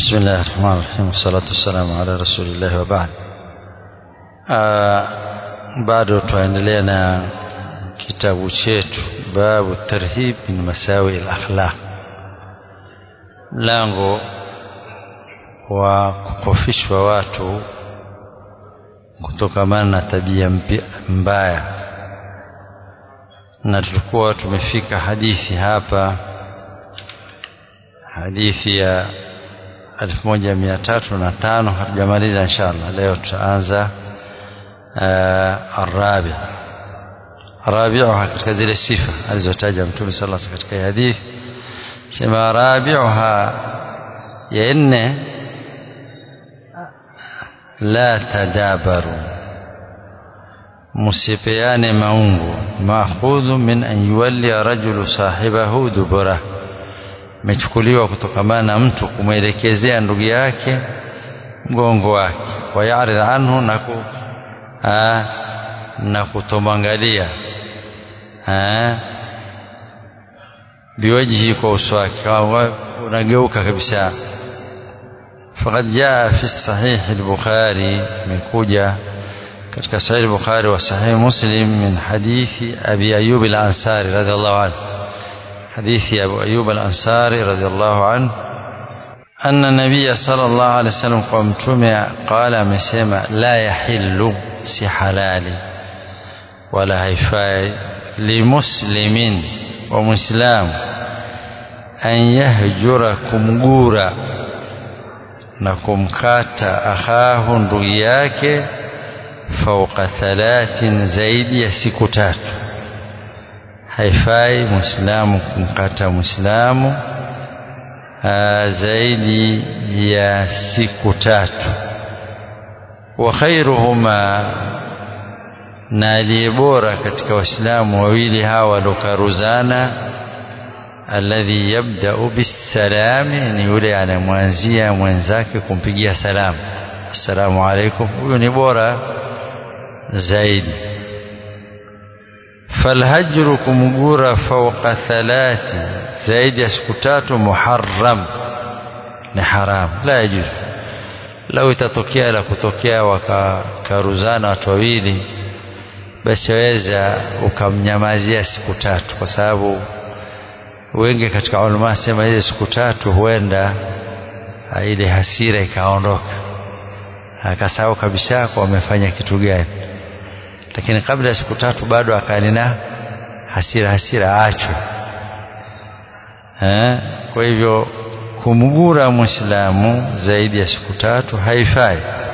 بسم الله الرحمن الرحيم والصلاة والسلام على رسول الله وبعد bado tuendelea na kitabu chetu babu tarhib min masawi al-akhlaq mlango wa kukofishwa watu kutokamana na tabia mbaya na tulikuwa tumefika hadithi hapa hadithi ya 1305 hatujamaliza inshallah leo tutaanza arabi rabiuha katika zile sifa alizotaja mtume sallallahu alaihi wasallam katika hadithi sema rabiuha ya nne la tadabaru musipeane maungu maakhudhu min an yuwalli rajulu sahibahu dubura imechukuliwa kutokamana na mtu kumwelekezea ndugu yake mgongo wake wayarid anhu na ku Aa, na kutomwangalia biwajhi kwa uso wake unageuka kabisa faqad jaa fi sahih al-bukhari imekuja katika sahih al-bukhari wa sahih muslim min hadithi abi ayyub al-ansari radiyallahu anhu hadithi abu ayyub al-ansari radiyallahu anhu أن النبي صلى الله عليه وسلم قمتم قال مسيما لا يحل si halali wala haifai limuslimin wa muislamu an yahjura kumgura na kumkata akhahu ndugu yake fauqa thalathin zaidi ya siku tatu haifai muislamu kumkata muislamu zaidi ya siku tatu wa khairuhuma na aliye bora katika waislamu wawili hawa waliokaruzana alladhi yabda'u bisalami ni yule anamwanzia mwenzake kumpigia salamu assalamu alaikum huyo ni bora zaidi falhajru kumgura fawqa thalathi zaidi ya siku tatu muharram ni haram la yajuzu lau itatokea la kutokea wakakaruzana watu wawili basi waweza ukamnyamazia siku tatu kwa sababu wengi katika ulama sema ile siku tatu huenda ile hasira ikaondoka akasahau kabisa kwa wamefanya kitu gani lakini kabla ya siku tatu bado akanina hasira hasira aachwe kwa hivyo kumgura muislamu zaidi ya siku tatu haifai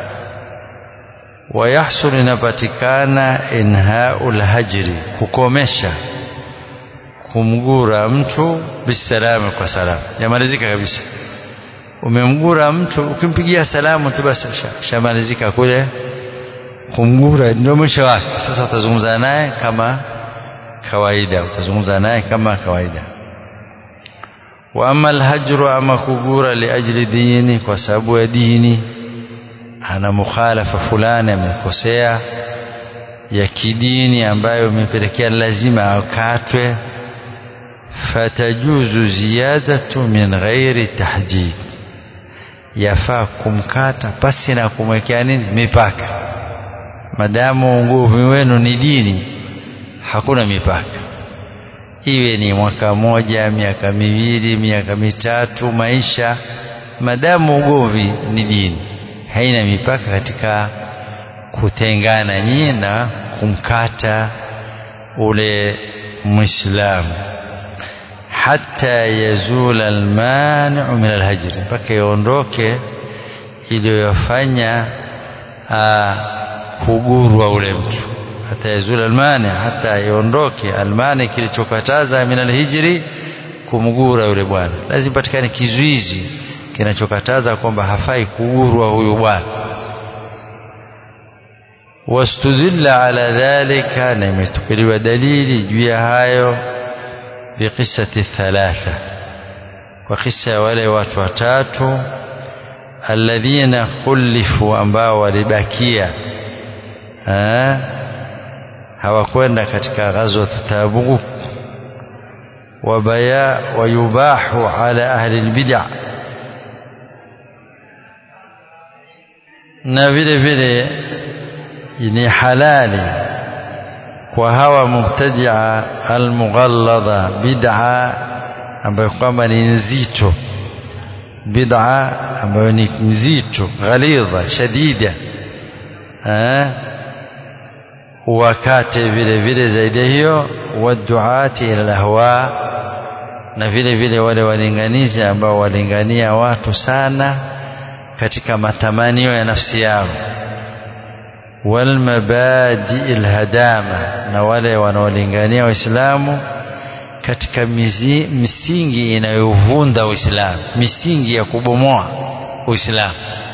wayahsul inapatikana inhaul hajri kukomesha kumgura mtu bisalami kwa salamu yamalizika kabisa umemgura mtu ukimpigia salamu tu basi shamalizika kule kumgura ndio mwisho wake sasa utazungumza naye kama kawaida utazungumza naye kama kawaida واما الهجر اما كغورا لاجل ديني kwa sababu ya dini ana mukhalafa fulani amekosea ya kidini ambayo imepelekea lazima akatwe fatajuzu ziyadatu min ghairi tahdid yafaa kumkata pasi na kumwekea nini mipaka madamu nguvu wenu ni dini hakuna mipaka iwe ni mwaka moja miaka miwili miaka mitatu maisha madamu ugomvi ni dini haina mipaka katika kutengana nyinyi na kumkata ule mwislamu hata yazula almaniu min alhajri mpaka iondoke iliyofanya kugurwa ule mtu hata yazula almani hata iondoke almani kilichokataza min alhijri kumgura yule bwana lazima patikane kizuizi kinachokataza kwamba hafai kugurwa huyu bwana wastudilla ala dhalika na imetukiliwa dalili juu ya hayo biqissati thalatha kwa kisa ya wale watu watatu alladhina khulifu ambao walibakia hawakwenda katika ghazwat Tabuk wabaya wayubahu ala ahli albid'a na vile vile ni halali kwa hawa mubtadia almughalladha bid'a ambayo kwamba ni nzito bid'a ambayo ni nzito ghalidha shadida eh wakate vile vile zaidi hiyo waduati ila lahwa na vile vile wale walinganizi ambao walingania watu sana katika matamanio ya nafsi yao walmabadi alhadama na wale wanaolingania waislamu katika mizi, misingi inayovunda uislamu misingi ya kubomoa uislamu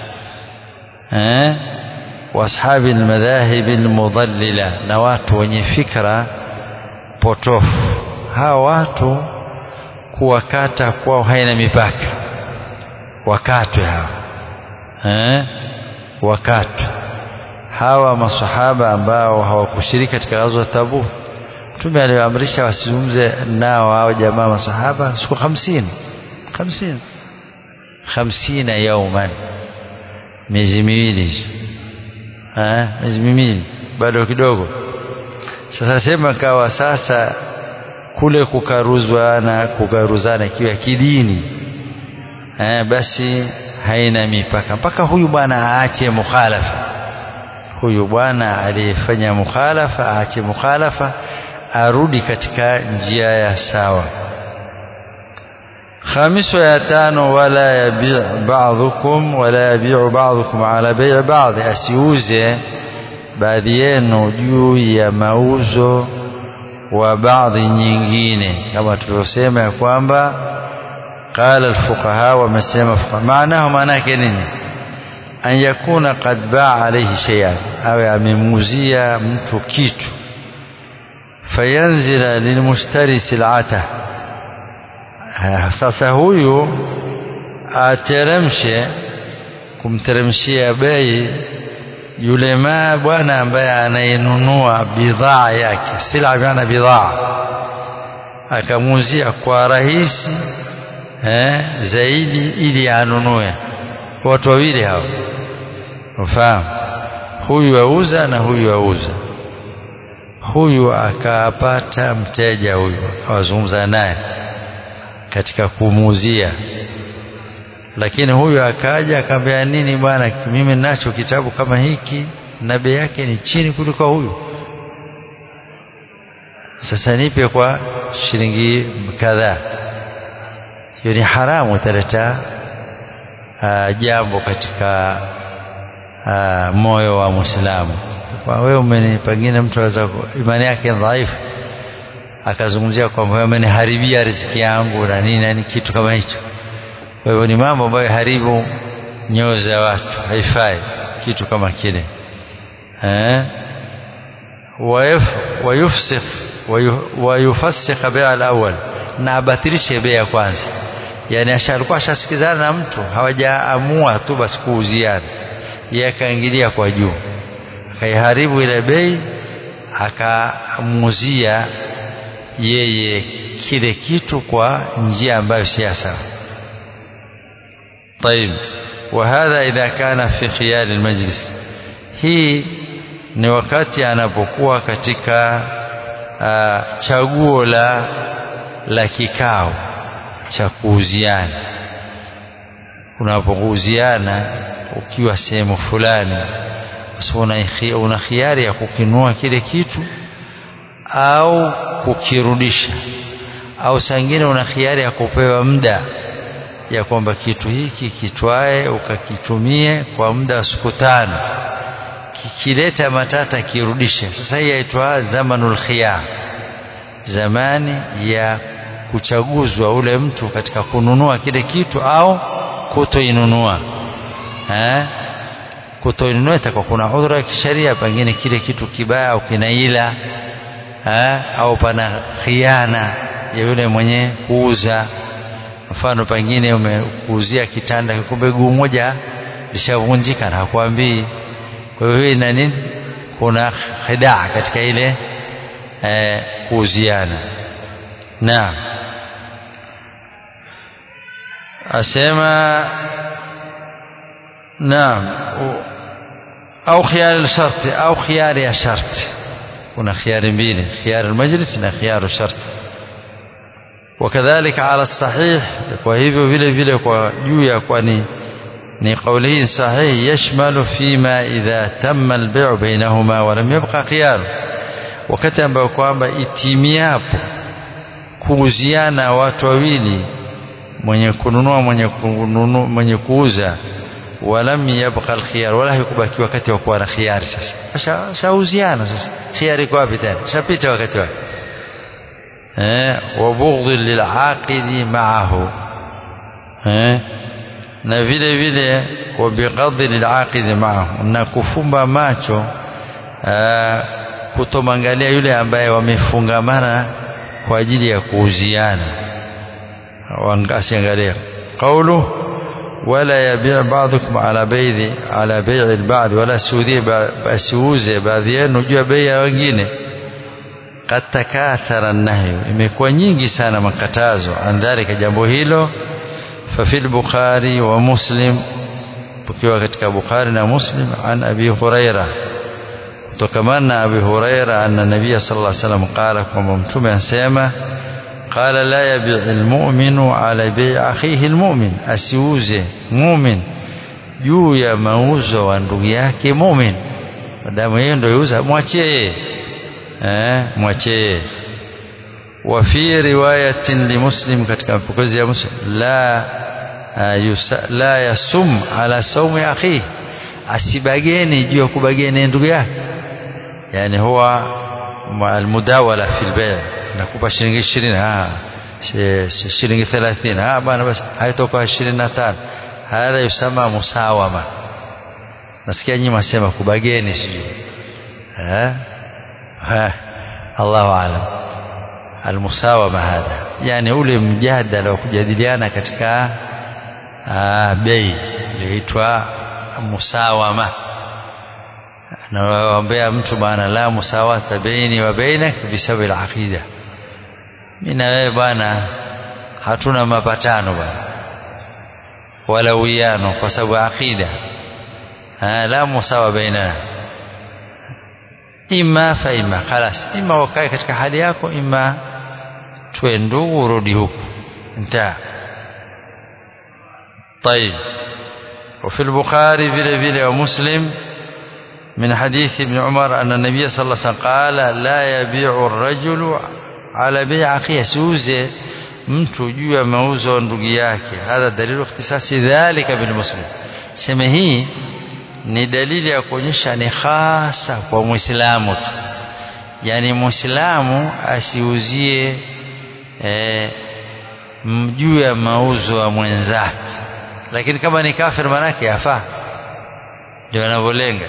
eh washabi almadhahib almudallila na watu wenye fikra potofu hawa watu kuwakata kwao haina mipaka wakatwe hawa eh wakatwe hawa masahaba ambao hawakushiriki katika ghazwa Tabuk Mtume aliwaamrisha wasizungumze nao hao jamaa masahaba siku 50 50 50 yauman miezi miwili eh miezi miwili bado kidogo sasa sema kawa sasa kule kukaruzwa na kukaruzana kiwa kidini eh basi haina mipaka mpaka huyu bwana aache mukhalafa huyu bwana aliyefanya mukhalafa aache mukhalafa arudi katika njia ya sawa خامس يا تانو ولا يبيع بعضكم ولا يبيع بعضكم على بيع بعض asiuze baadhi yenu juu ya mauzo wa baadhi nyingine kama tulivyosema ya kwamba qala alfuqaha wamesema maanahu maana yake nini an yakuna qad baa alayhi shay'an awe amemuuzia mtu kitu fayanzila lilmushtari sil'ata sasa huyu ateremshe kumteremshia bei yule ma bwana ambaye anayenunua bidhaa yake sila maana bidhaa akamuuzia kwa rahisi eh, zaidi ili anunue watu wawili hao ufahamu huyu auza na huyu auza huyu akapata mteja huyu akawazungumza naye katika kumuuzia lakini huyu akaja akamwambia nini bwana mimi ninacho kitabu kama hiki na bei yake ni chini kuliko huyu sasa nipe kwa shilingi kadhaa hiyo ni haramu italeta uh, jambo katika uh, moyo wa Muislamu kwa wewe umeni pengine mtu aweza imani yake dhaifu akazungumzia kwamba wewe umeniharibia riziki yangu na nini na kitu kama hicho kwa hivyo ni mambo ambayo haribu nyoyo za watu haifai kitu kama kile eh wayufsikh wayufassikh bai'a al-awwal na abatilishe bei ya kwanza yani ashalikuwa ashasikizana na mtu hawajaamua tu basi kuuziana yeye akaingilia kwa juu akaiharibu ile bei akamuuzia yeye kile kitu kwa njia ambayo si sawa طيب وهذا إذا كان في خيار المجلس hii ni wakati anapokuwa katika uh, chaguo la la kikao cha kuuziana unapouziana ukiwa sehemu fulani basi una khiari ya kukinua kile kitu au kukirudisha au sangine una khiari ya kupewa muda ya kwamba kitu hiki kitwae ukakitumie kwa muda wa siku tano kikileta matata kirudishe sasa hii yaitwa zamanul khiyar zamani ya kuchaguzwa ule mtu katika kununua kile kitu au kutoinunua eh kutoinunua itakuwa kuna udhura ya kisheria pengine kile kitu kibaya au kinaila eh au pana khiana ya yule mwenye kuuza mfano pengine umekuuzia kitanda kumbe guu moja lishavunjika na hakwambii kwa hiyo hii na nini kuna khidaa katika ile eh, kuuziana naam asema naam au khiyar sharti au khiyar ya sharti kuna khiyari mbili khiyar almajlis na khiyar sharti wakadhalika ala sahih kwa hivyo vile vile kwa juu ya kwani ni kauli hii sahihi yashmalu fima idha tamma albay'u bainahuma wa lam yabqa khiyar wakati ambao kwamba itimiapo kuuziana watu wawili mwenye kununua mwenye kununua mwenye kuuza walam yabqa alkhiyar wala hukubaki wakati wa kuwa na khiyari sasa shauziana sasa khiyari iko wapi tena shapita wakati wake eh wa bughdhi lilaqidi ma'ahu eh na vile vile wa bighadhi lilaqidi ma'ahu na kufumba macho kutomwangalia yule ambaye wamefungamana kwa ajili ya kuuziana wangasiangalia qawlu wala yabi' ba'dukum ala bay'i ala bay'i al-ba'd wala suudhi basiuze baadhi yenu juu ya bei ya wengine qad takathara an-nahy imekuwa nyingi sana makatazo andhalika jambo hilo fa fil bukhari wa muslim tukiwa katika bukhari na muslim an abi huraira kutokamana na abi huraira anna nabiyya sallallahu alaihi wasallam qala kwamba mtume anasema قال لا يبيع المؤمن على بيع أخيه المؤمن asiuze mumin juu ya mauzo wa ndugu yake mumin madamu yeye ndio yuza mwachie eh mwachie wa fi riwayatin li muslim katika mapokezi ya muslim la yusa, la yasum ala saumi akhi asibageni juu ya kubageni ndugu yake yani huwa almudawala fi albay' nakupa shilingi ishirini shilingi thelathini bana basi haitoka ishirini na tano hadha yusama musawama nasikia nyinyi masema kubageni sijui Allahu alam almusawama hadha yani ule mjadala wa kujadiliana katika bei iliitwa musawama nawaambia mtu bana la musawata baini wa bainak bisababi al-aqida mimi na wewe bwana hatuna mapatano bwana wala uwiano kwa sababu aqida la musawa baina imma fa imma khalas imma wakae katika hali yako imma tuwe ndugu urudi huku انتهى طيب وفي البخاري vile vile wa muslim من حديث ابن عمر أن النبي صلى الله عليه وسلم قال لا يبيع الرجل على بيع أخيه سوزه mtu juu ya mauzo ndugu yake hadha dalilu ikhtisasi dhalika bil muslim sema hii ni dalili ya kuonyesha ni hasa kwa muislamu tu yani muislamu asiuzie eh, juu ya mauzo ya mwenzake lakini kama ni kafir manake yafaa ndio anavyolenga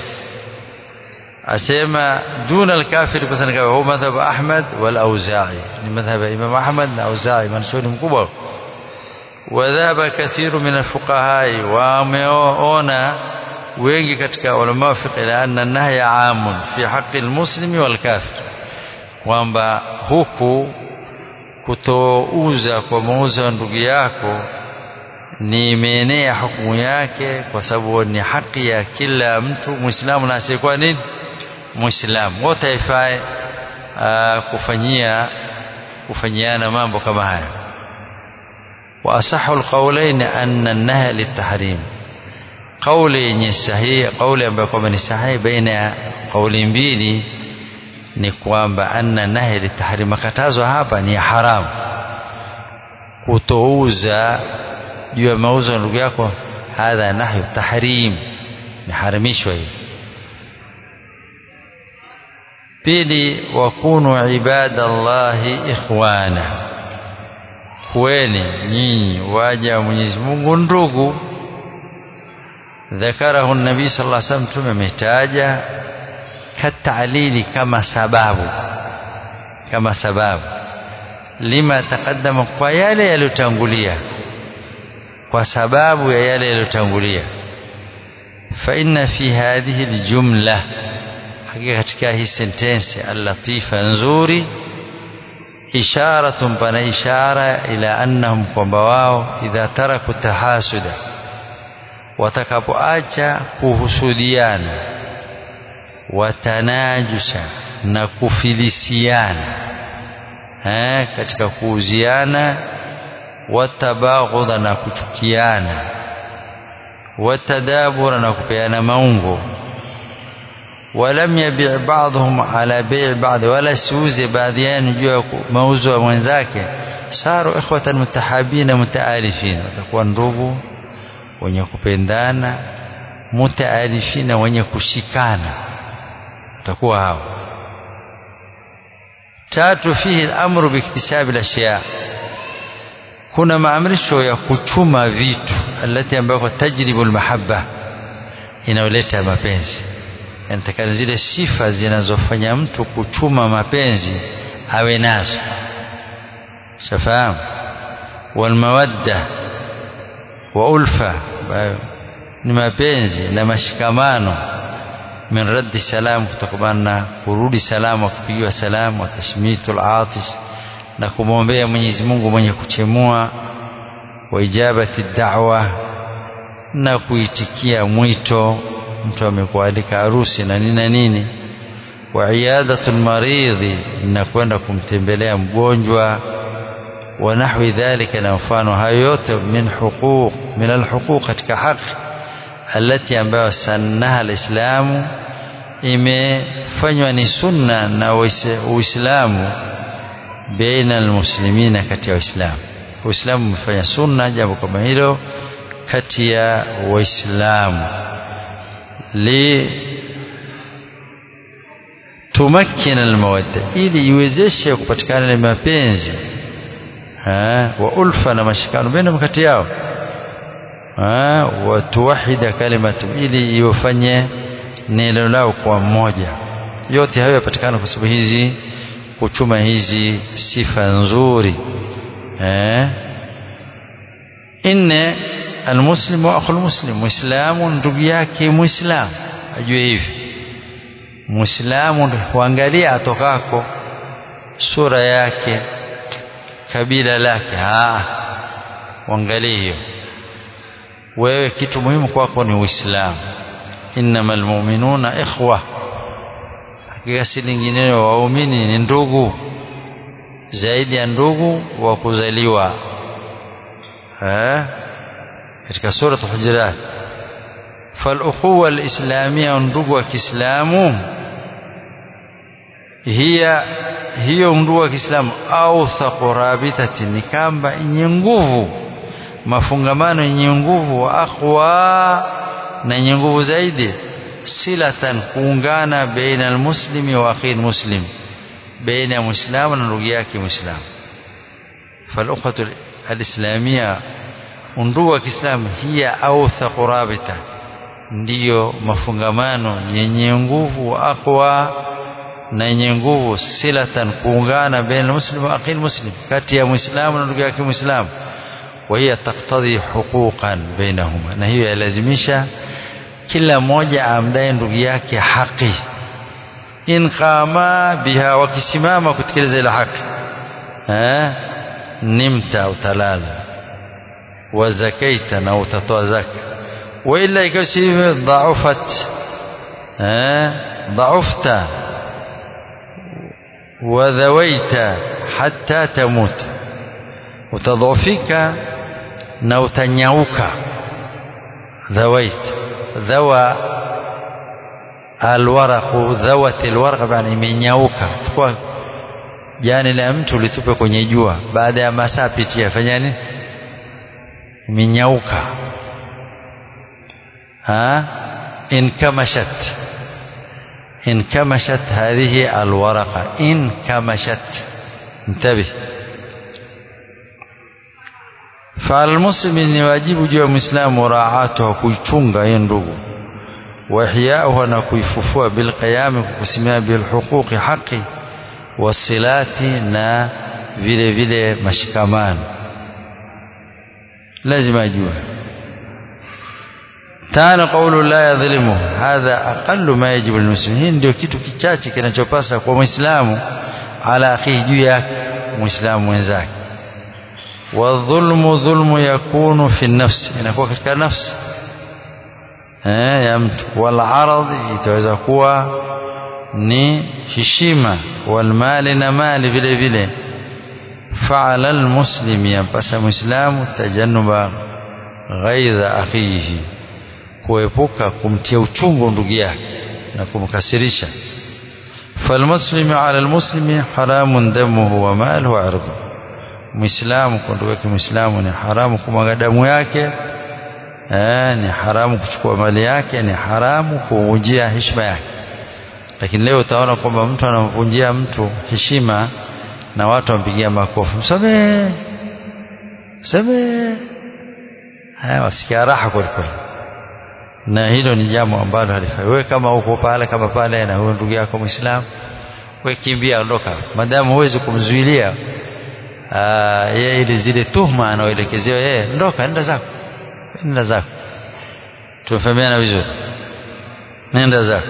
asema duna alkafiri kwa sababu huwa madhhab Ahmad wal Auza'i ni madhhab Imam Ahmad na Auza'i manshuri mkubwa wadhaba kathiru min alfuqahai wameona wengi katika ulama fiqh ila anna nahya amun fi haqqi almuslimi wal kafir kwamba huku kutouza kwa mauzo ya ndugu yako ni imeenea hukumu yake kwa sababu ni haki ya kila mtu muislamu na asiyekuwa nini muislamu wote haifae kufanyia kufanyiana mambo kama haya wa asahu alqawlain anna an-nahy litahrim kauli yenye sahihi kauli ambayo kwamba ni sahihi baina ya kauli mbili ni kwamba anna nahy litahrim makatazo hapa ni haramu kutouza juu ya mauzo ndugu yako hadha nahyu tahrim imeharamishwa hii pili wakunu ibadallahi ikhwana kuweni nyinyi waja wa Mwenyezi Mungu ndugu ذكره النبي صلى الله عليه وسلم ثم ametaja katalili kama sababu kama sababu lima taqaddama kwa yale yaliyotangulia kwa sababu ya yale yaliyotangulia fa inna fi hadhihi aljumla hakika katika hii sentensi allatifa nzuri isharatun pana ishara ila annahum kwamba wao idha taraku tahasuda watakapoacha kuhusudiana watanajusha na kufilisiana eh, katika kuuziana watabaghudha na kuchukiana watadabura na kupeana maungo walam yabi' ba'dhum ala bai' ba'd wala siuze baadhi yao juu ya mauzo ya mwenzake saru ikhwatan mutahabina mutaalifin watakuwa ndugu wenye kupendana mutaalifina wenye kushikana watakuwa hao tatu fihi al-amru biktisabi al-ashya kuna maamrisho ya kuchuma vitu alati ambayo tajribu al-mahabba inayoleta mapenzi yanatakana zile sifa zinazofanya mtu kuchuma mapenzi awe nazo shafahamu walmawadda wa ulfa ni mapenzi na mashikamano min raddi salam kutokana na kurudi salamu kupigiwa salamu wa tashmitul atish na kumwombea Mwenyezi Mungu mwenye kuchemua wa ijabati da'wa na kuitikia mwito mtu amekualika harusi na nini na nini wa iyadatul maridhi na kwenda kumtembelea mgonjwa wa nahwi dhalika na mfano hayo yote min huquq min alhuquq katika haki alati ambayo sannaha alislamu imefanywa ni sunna na uislamu baina almuslimina kati ya waislamu uislamu umefanya sunna jambo kama hilo kati ya waislamu li tumakkina almawadda ili iwezeshe kupatikana na mapenzi wa ulfa na mashikano baina kati yao wa tuwahida kalimatu ili iwafanye neno lao kwa mmoja yote hayo yapatikana kwa sababu hizi kuchuma hizi sifa nzuri eh inne almuslimu akhul muslim muislamu ndugu yake muislamu ajue hivi muislamu huangalia atokako sura yake kabila lake ah uangalie hiyo wewe kitu muhimu kwako ni uislamu innamal mu'minuna ikhwa hakika si lingineo waumini ni ndugu zaidi ya ndugu wa kuzaliwa eh katika sura hujurat فالأخوة الإسلامية ndugu wa Kiislamu hiya hiyo ndugu wa Kiislamu au thaqurabitati ni kamba yenye nguvu mafungamano yenye nguvu wa aqwa na yenye nguvu zaidi silatan kuungana baina almuslimi wa akhi muslim baina muislamu na ndugu yake muislamu فالأخوة الإسلامية undugu wa Kiislamu hiya awthaqu rabita ndiyo mafungamano yenye nguvu aqwa na yenye nguvu silatan kuungana baina muslim wa akhi muslim kati ya muislamu na ndugu yake muislamu wa hiya taqtadhi huquqan bainahuma na hiyo yalazimisha kila mmoja amdaye ndugu yake haki in qama biha wakisimama kutekeleza ile haki eh nimta utalala وزكيت أو تتوزك وإلا يكسي ضعفت ضعفت وذويت حتى تموت وتضعفك نو تنيوك ذويت ذوى الورق ذوت الورق يعني imenyauka tukua jani la mtu litupe kwenye jua baada ya masaa pitia fanya nini imenyauka ha inkamashat inkamashat hadhihi alwaraqa inkamashat انتبه فالمسلم ni wajibu juu ya muislamu muraatuha kuichunga hiyo ndugu wahyauha na kuifufua bilqiyami kukusimamia bilhuquqi haqi wasilati na vile vile mashikamano lazima ajue tano qaulu la yadhlimu hadha aqallu ma yajibu almuslim hii ndio kitu kichache kinachopasa kwa muislamu ala akhihi juu yake muislamu mwenzake wadhulmu dhulmu yakunu fi nafsi inakuwa katika nafsi eh ya mtu wal arad itaweza kuwa ni heshima walmali na mali vile vile faala almuslimi yampasa muislamu tajannuba ghaidha akhihi kuepuka kumtia uchungu ndugu yake na kumkasirisha falmuslimu ala almuslimi haramun damuhu wa maluhu wa irduhu muislamu kwa ndugu yake muislamu ni haramu kumwaga damu yake eh, ni haramu kuchukua mali yake ni haramu kuvunjia heshima yake lakini leo utaona kwamba mtu anamvunjia mtu heshima na watu wampigia makofi msamee msamee haya wasikia raha kwelikweli na hilo ni jambo ambalo halifai wewe kama uko pale kama pale na huyo ndugu yako muislamu wewe kimbia ondoka madamu huwezi kumzuilia yeye ili zile tuhma anaoelekezewa yeye ondoka nenda zako nenda zako tumefahamiana vizuri nenda zako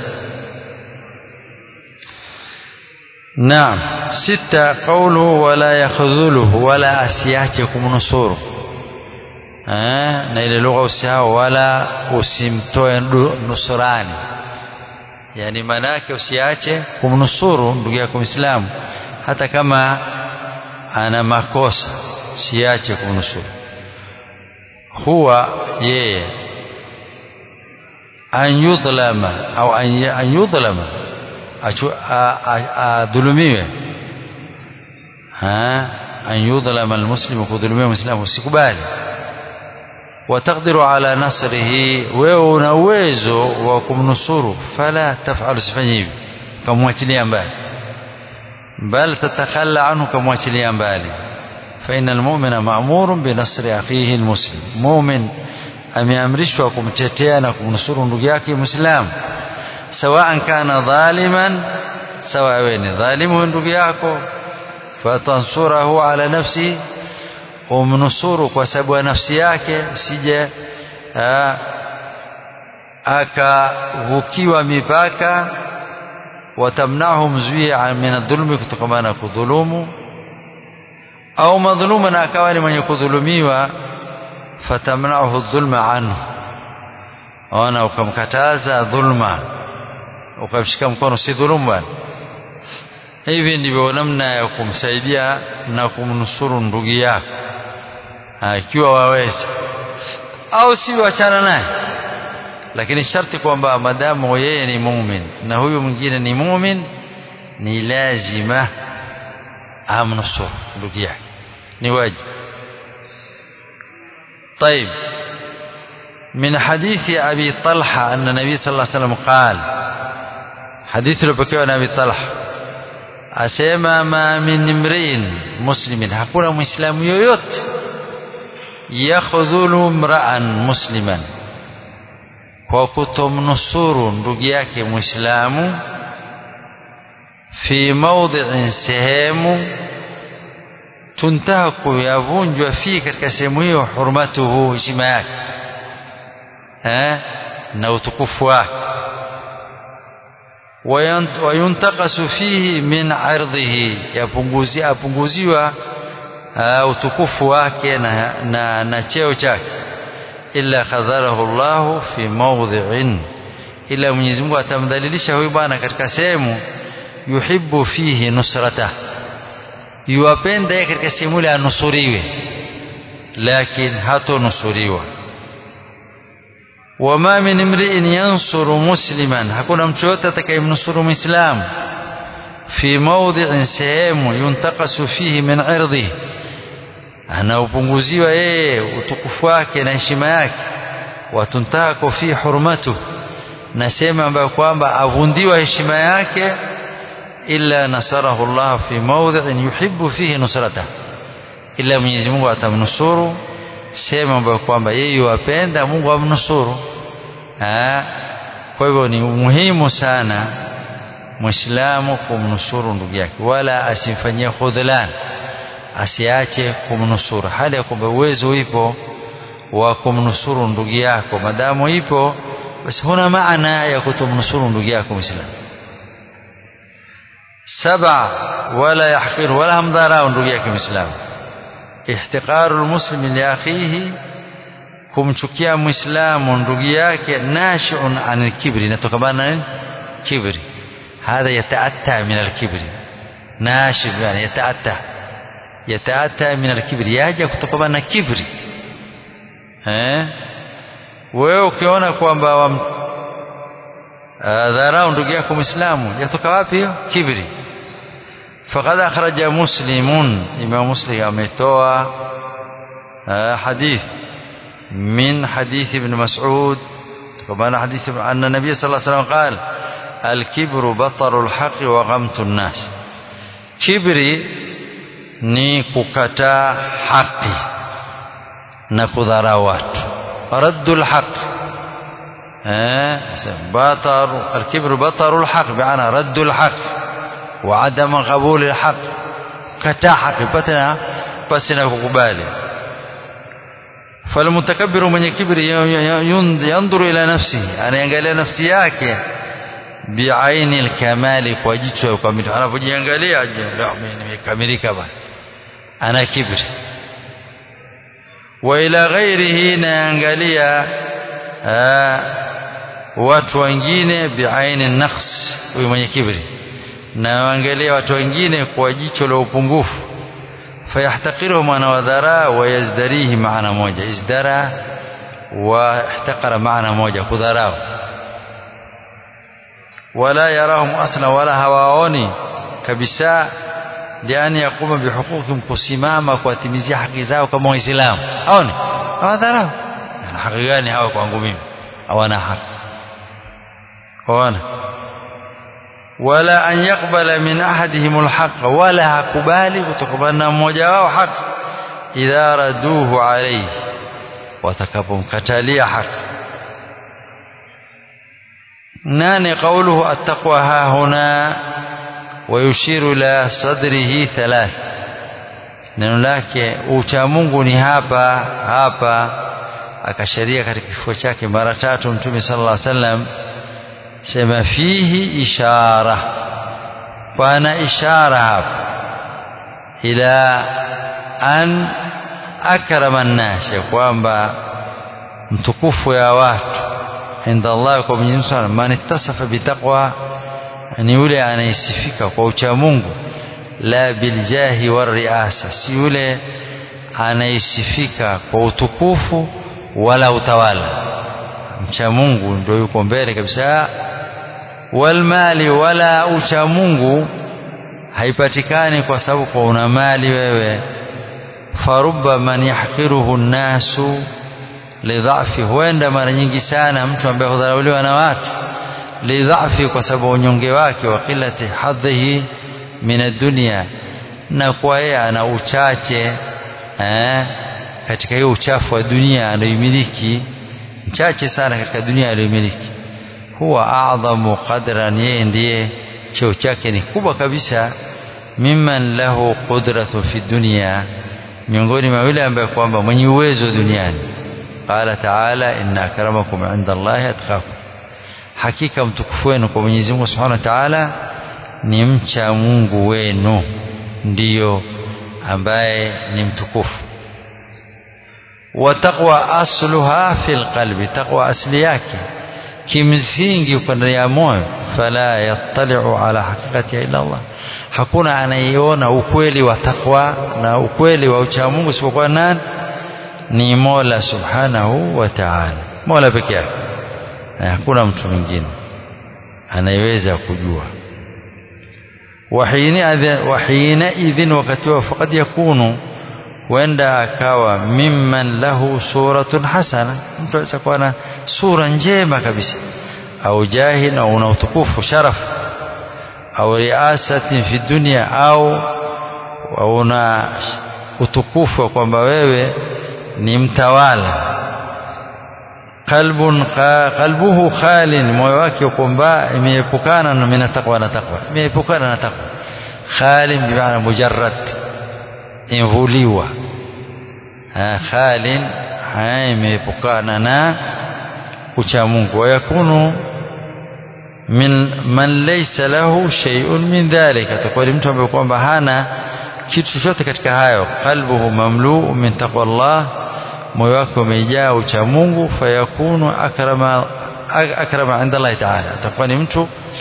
naam sita qawluhu wala yakhdhuluhu wala asiache kumnusuru eh na ile lugha usahau wala usimtoe nusurani yani maana yake usiache kumnusuru ndugu yako Muislamu hata kama ana makosa siache kumnusuru huwa yeye an yudhlama au an yudhlama adhulumiwe an yudhlama almuslimu kudhulumiwa muislamu usikubali wataqdiru ala nasrihi wewe una uwezo wa kumnusuru fala taf'al usifanye hivi kamwachilia mbali bal tatakhalla anhu kamwachilia mbali فإن المؤمن مأمور بنصر أخيه المسلم مؤمن ameamrishwa kumtetea na kumnusuru ndugu yake muislamu sawaan kana dhaliman sawa wewe ni dhalimu ndugu yako fatansurahu ala nafsi umnusuru kwa sababu ya nafsi yake sije akavukiwa mipaka watamnahu mzuia min adhulmi kutokana na kudhulumu au madhuluma na akawa ni mwenye kudhulumiwa fatamnahu dhulma anhu ona ukamkataza dhulma ukamshika mkono si dhulumu bwana hivi ndivyo namna ya kumsaidia na kumnusuru ndugu yako ikiwa waweza au si wachana naye lakini sharti kwamba madamu yeye ni mumin na huyu mwingine ni mumin ni lazima amnusuru ndugu yake ni wajibu طيب من حديث أبي طلحة أن النبي صلى الله عليه وسلم قال حديث لبكي عن أبي طلحة أسيما ما من امرئ مسلم hakuna muislamu yoyote yakhdhulu mra'an musliman kwa kutomnusuru ndugu yake muislamu fi mawdhi'in sehemu tuntaku yavunjwa fi katika sehemu hiyo hurmatuhu heshima yake eh na utukufu wake wayuntakasu fihi min ardhihi yapunguzia apunguziwa utukufu wake na, na, na cheo chake illa khadharahu Allah fi mawdhi'in ila Mwenyezi Mungu atamdhalilisha huyu bwana katika sehemu yuhibbu fihi nusratah yuwapenda yeye katika sehemu ile anusuriwe lakini hatonusuriwa wama min imri'in yansuru musliman hakuna mtu yote atakayemnusuru muislamu fi mawdhi'in sehemu yuntakasu fihi min irdhi anaupunguziwa yeye utukufu wake na heshima yake watuntako fi hurmatu na sehemu ambayo kwamba avundiwa heshima yake illa nasarahu Allah fi mawdhi'in yuhibbu fihi nusrata illa Mwenyezi Mungu atamnusuru sehemu ambayo kwamba yeye wapenda Mungu amnusuru kwa hivyo ni muhimu sana Muislamu kumnusuru ndugu yake wala asimfanyie khudhlan asiache kumnusuru hali ya kwamba uwezo ipo wa kumnusuru ndugu yako madamu ipo basi huna maana ya kutomnusuru ndugu yako Muislamu سبع ولا يحقر ولا همدارا ndugu yake Muislamu ihtiqaru almuslimi li akhihi kumchukia muislamu ndugu yake nashiun anil kibri inatokana na kibri hadha yataatta min alkibri nashib yani yataatta yataatta min alkibri yaja kutokana na kibri eh wewe ukiona kwamba wam dharau ndugu yako muislamu yatoka wapi hiyo kibri faqad akhraja muslimun imam muslim ametoa hadith min hadith ibn mas'ud كمان حديث أن النبي صلى الله عليه وسلم قال الكبر بطر الحق وغمت الناس كبري ni kukataa haki na kudharau watu raddu lhaq batar alkibru bataru lhaq biana raddu lhaq wa adama qabuli lhaq kataa haki patana pasi na kukubali falmutakabbiru mwenye kibri yandhuru ila nafsihi anaangalia nafsi yake biaini lkamali kwa jicho ya ukamilifu anapojiangalia nimekamilika bana ana kibri wa ila ghairihi naangalia watu wengine biaini naqs huyu mwenye kibri na waangalia watu wengine kwa jicho la upungufu fayahtaqiruhum anawadhara wayazdarihi maana moja izdara واحتقر معنى موجة كذراو ولا يراهم أصلا ولا هواوني كبساء لأن يقوم بحقوقهم kusimama kuwatimizia haki zao kama waislamu aone hawadharau ana haki gani hawa kwangu mimi hawana haki ona wala an yaqbala min ahadihim alhaq wala hakubali kutokana na mmoja wao haki idha raduhu alayhi watakapomkatalia haki nane qawluhu attaqwa ha huna ويشير إلى صدره ثلاث neno lake ucha Mungu ni hapa hapa akasharia katika kifua chake mara tatu mtume sallallahu alaihi wasallam sema fihi ishara pana ishara hapa ila an akrama an-nas kwamba mtukufu ya watu inda Allah kwa Mwenyezi Mungu man ittasafa bitaqwa ni yule anayesifika kwa ucha Mungu la biljahi wariasa si yule anayesifika kwa utukufu wala utawala mcha Mungu ndio yuko mbele kabisa walmali wala ucha Mungu haipatikani kwa sababu kwa una mali wewe farubba man yahqiruhu nnasu lidhafi huenda mara nyingi sana mtu ambaye hudharauliwa na watu lidhafi kwa sababu unyonge wake wa qillati hadhihi min ad-dunya na kwa yeye ana uchache eh, katika hiyo uchafu wa dunia anayoimiliki mchache sana katika dunia anayoimiliki huwa a'dhamu qadran yeye ndiye cheo chake ni kubwa kabisa mimman lahu qudratu fi dunya miongoni mwa yule ambaye kwamba mwenye uwezo duniani qala ta'ala inna akramakum 'inda Allahi atqakum hakika mtukufu wenu kwa Mwenyezi Mungu Subhanahu wa Ta'ala ni mcha Mungu wenu ndiyo ambaye ni mtukufu wa taqwa asluha fil qalbi taqwa asli yake kimsingi uko ndani ya moyo fala yattali'u ala haqiqati illa Allah hakuna anayeiona ukweli wa taqwa na ukweli wa ucha Mungu isipokuwa nani ni Mola Subhanahu wa Ta'ala Mola pekee yake hakuna mtu mwingine anayeweza kujua wahina idhin wakati wa faqad yakunu huenda akawa mimman lahu suratun hasana mtu aweza kuwa na sura njema kabisa au jahin au una utukufu sharaf au riasatin fi dunya au una utukufu wa kwamba wewe ni mtawala qalbun qalbuhu khalin moyo wake kwamba imeepukana na mina taqwa na taqwa imeepukana na taqwa khalin bi maana mujarrad imvuliwa khalin imeepukana na ucha Mungu wayakunu min man laysa lahu shay'un min dhalika atakuwa mtu ambaye kwamba hana kitu chochote katika hayo qalbuhu mamlu'u min taqwa Allah moyo wake umejaa ucha Mungu fayakunu akrama akrama inda Allah ta'ala atakuwa ni mtu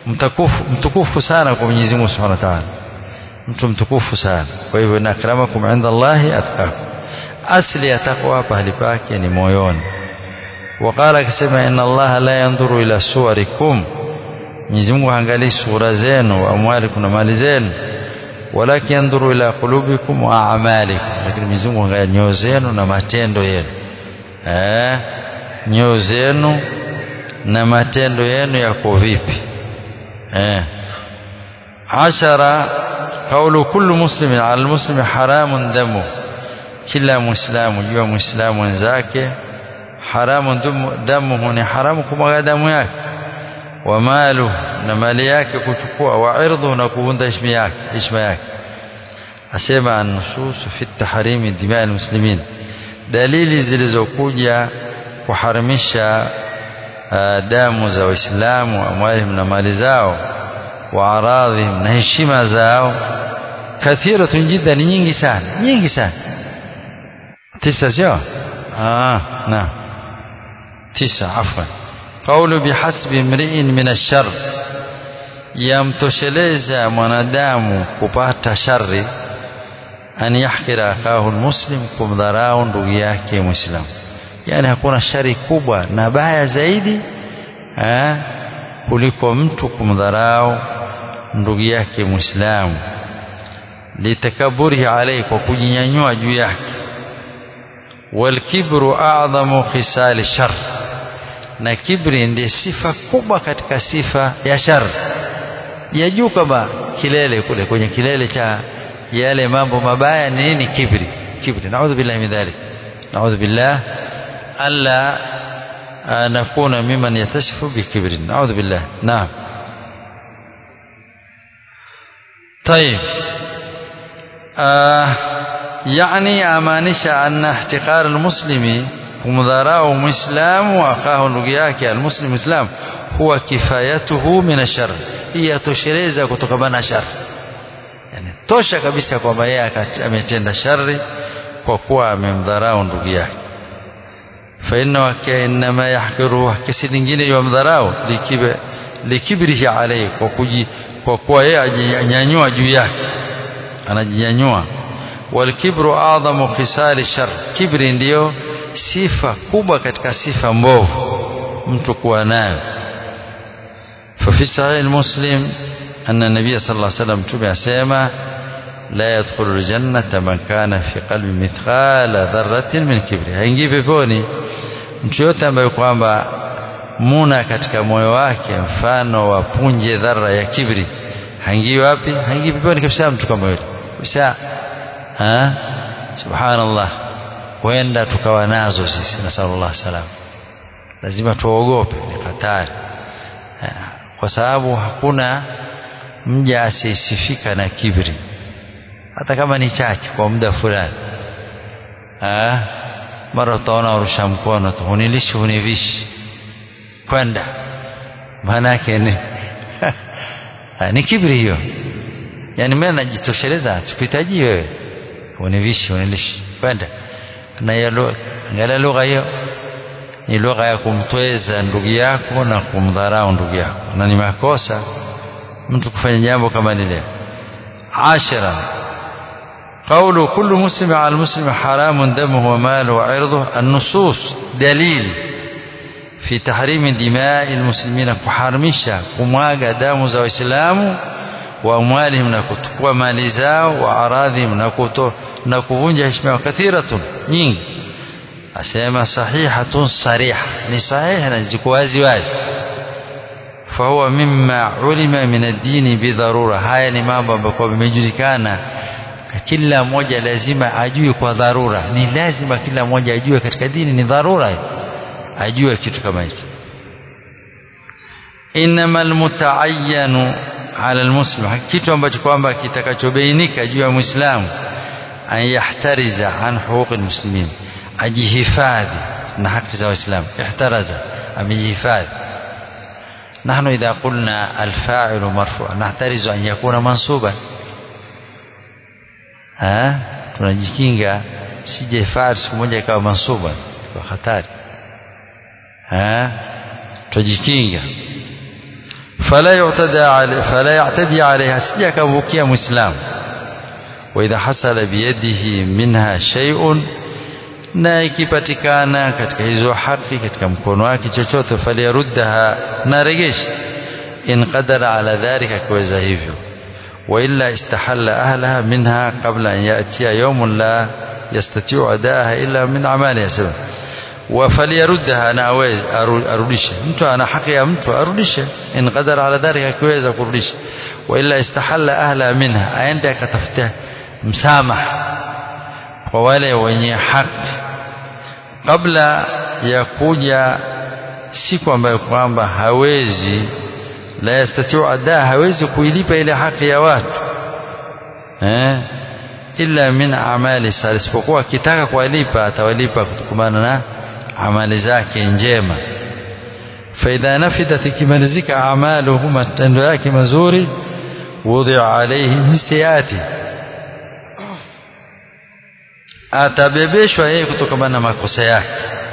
mtukufu mtukufu sana kwa Mwenyezi Mungu Subhanahu wa Ta'ala mtu mtukufu sana kwa hivyo na akramakum inda Allahi atqakum asli ya takwa pahali pake ni moyoni waqala akisema inna allaha la yanzuru ila suwarikum Mwenyezi Mungu haangalii sura zenu wa amwalikum na mali zenu walakin yanzuru ila qulubikum wa a'malikum lakini Mwenyezi Mungu haangalia nyoyo zenu na matendo yenu eh nyoyo zenu na matendo yenu yako vipi eh ashara قول كل مسلم على المسلم حرام دمه kila muislamu jua muislamu wenzake haramu damuhu ni haramu kumwaga damu yake wa malu na mali yake kuchukua wa irdhu na kuvunda heshima yake heshima yake asema an-nusus fi tahrimi dimaa al-muslimin dalili zilizokuja kuharimisha damu za waislamu amwalihim na mali zao wa aradhihim na heshima zao kathiratun jiddan nyingi sana nyingi sana tisa sio ah na tisa afwan qawlu bihasbi imri'in min ash-sharr yamtosheleza mwanadamu kupata shari an yahkira akahu almuslim kumdharau ndugu yake muislamu yani hakuna shari kubwa na baya zaidi eh, kuliko mtu kumdharau ndugu yake muislamu litakaburihi alayhi kwa kujinyanyua juu yake walkibru a'dhamu khisali shar na kibri ndiye sifa kubwa katika sifa ya shar ya juu kama kilele kule kwenye kilele cha yale mambo mabaya ni nini kibri kibri naudhu billahi min dhalik naudhu billah alla nakuna mimman yatashifu bikibri naudhu billah naam طيب آه يعني amaanisha anna ihtiqar almuslimi kumdharau muislamu akahu ndugu yake almuslim islam huwa kifayatuhu min ashar hii yatosheleza kutokana na shar yani tosha kabisa kwamba yeye ametenda shari kwa kuwa amemdharau ndugu yake fa inna kainma yahqiru kesi nyingine yamdharau likibrihi alayhi kwa kuji kwa kuwa yeye anyanyua juu yake anajinyanyua walkibru adhamu khisali shar kibri ndiyo sifa kubwa katika sifa mbovu mtu kuwa nayo ففي صحيح المسلم أن النبي صلى الله عليه وسلم تبع سيما لا يدخل الجنة من كان في قلب مثقال ذرة من كبر haingii peponi mtu yote ambaye kwamba muna katika moyo wake mfano wa punje dhara ya kibri haingii wapi haingii peponi kabisa mtu kama yule kabisa subhanallah huenda tukawa nazo sisi nasallallahu salam lazima tuogope ni hatari kwa sababu hakuna mja asiyesifika na kibri hata kama ni chache kwa muda fulani mara utaona urusha mkono tu hunilishi hunivishi kwenda maana yake ni ni kibri hiyo yani mimi najitosheleza sikuhitaji wewe univishi unilishi kwenda na hiyo ngala lugha hiyo ni lugha ya kumtweza ndugu yako na kumdharau ndugu yako na ni makosa mtu kufanya jambo kama lile ashara قول كل مسلم على المسلم حرام دمه وماله وعرضه النصوص دليل في تحريم دماء المسلمين كحرمشا كمواغا دام za waislamu wa amwalihim na kuchukua mali zao wa aradhihim na kuto na kuvunja heshima kathiratun nyingi asema sahihatun sariha ni sahiha na ziko wazi wazi fahuwa mimma ulima min ad-dini bidharura haya ni mambo ambayo yamejulikana kila mmoja lazima ajue kwa dharura ni lazima kila mmoja ajue katika dini ni dharura ajue kitu kama hicho innamal mutaayyanu ala almuslim kitu ambacho kwamba kitakachobainika juu ya muislamu an yahtariza an huquq almuslimin ajihifadhi na haki za waislamu ihtaraza amejihifadhi نحن إذا قلنا الفاعل مرفوع نحترز أن يكون منصوبا ها tunajikinga sije faal siku moja ikawa mansuba kwa hatari ha tujikinga fala yu'tada alayhi fala ya'tadi alayha sija kavukia muislamu wa idha hasala biyadihi minha shay'un na ikipatikana katika hizo haki katika mkono wake chochote faliyaruddaha na regesha in qadara ala dhalika kuweza hivyo wa illa istahalla ahlaha minha qabla an ya'tiya yawmun la yastati'u adaaha illa min amaliha sabab wa faliyaruddaha na aweze arudishe mtu ana haki ya mtu arudishe in qadara ala dhalika kuweza kurudisha wa illa istahalla ahlaha minha aende akatafuta msamaha kwa wale wenye haki kabla ya kuja siku ambayo kwamba hawezi la yastatiu ada hawezi kuilipa ile haki ya watu eh illa min amali salih isipokuwa akitaka kuwalipa atawalipa kutokamana na amali zake njema faidha nafidat ikimalizika amaluhu matendo yake mazuri wudhi'a alayhi min sayyiati atabebeshwa yeye kutokana na makosa yake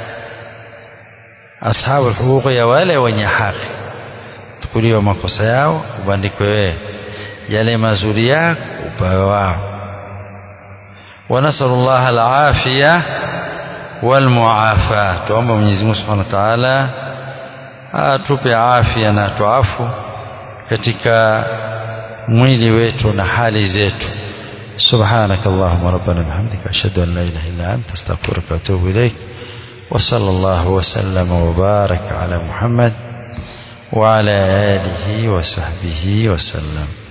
ashabu huquqi ya wale wenye haki tukuliwa makosa yao ubandikwe wewe yale mazuri yako upawe wao ونسأل الله العافية والمعافاة tuomba Mwenyezi Mungu Subhanahu wa Ta'ala atupe afya na tuafu katika mwili wetu na hali zetu سبحانك اللهم ربنا بحمدك أشهد أن لا إله إلا أنت استغفرك وأتوب إليك وصلى الله وسلم وبارك على محمد وعلى آله وصحبه وسلم